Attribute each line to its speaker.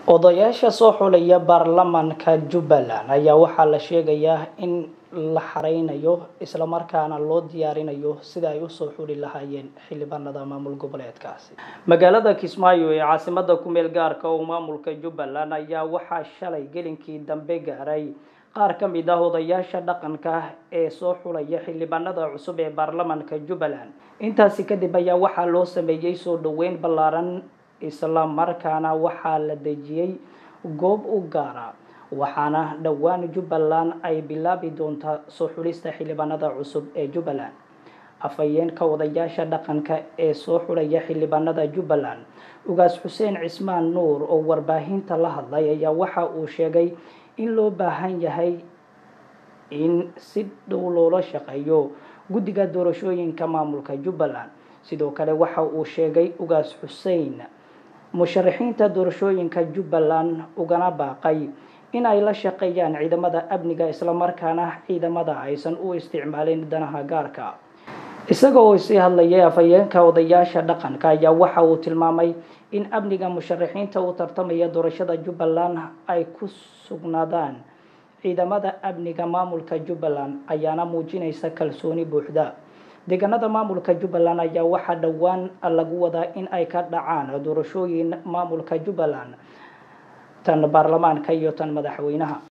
Speaker 1: odayaasha soo xulaya baarlamaanka jubbaland ayaa waxaa la sheegayaa in la xareynayo islamarkaana loo diyaarinayo sida ay usoo xuli lahaayeen xildhibaanada maamul goboleedkaasi magaalada kismaayo ee caasimada kumeel gaarka oo maamulka jubbaland ayaa waxaa shalay gelinkii dambe gaaray qaar ka mid ah odayaasha dhaqanka ee soo xulaya xildhibaanada cusub ee baarlamaanka jubbaland intaasi kadib ayaa waxaa loo sameeyey soo dhaweyn ballaaran isla markaana waxaa la dejiyey goob u gaara waxaana dhowaan jubbaland ay bilaabi doontaa soo xulista xildhibaanada cusub ee jubbaland afhayeenka odayaasha dhaqanka ee soo xulaya xildhibaanada jubbaland ugaas xuseen cismaan nuur oo warbaahinta la hadlay ayaa waxa uu sheegay in loo baahan yahay in si dhow loola shaqeeyo guddiga doorashooyinka maamulka jubbaland sidoo kale waxa uu sheegay ugaas xuseen musharaxiinta doorashooyinka jubbaland ugana baaqay in ay la shaqeeyaan ciidamada amniga islamarkaana ciidamada aysan u isticmaalin danaha gaarka isaga oo sii hadlayay afhayeenka odayaasha dhaqanka ayaa waxa uu tilmaamay in amniga musharaxiinta u tartamaya doorashada jubbaland ay ku sugnaadaan ciidamada amniga maamulka jubbaland ayaana muujinaysa kalsooni buuxda deegaanada maamulka jubbaland ayaa waxaa dhowaan lagu wadaa in ay ka dhacaan doorashooyin maamulka jubbaland tan baarlamaanka iyo tan madaxweynaha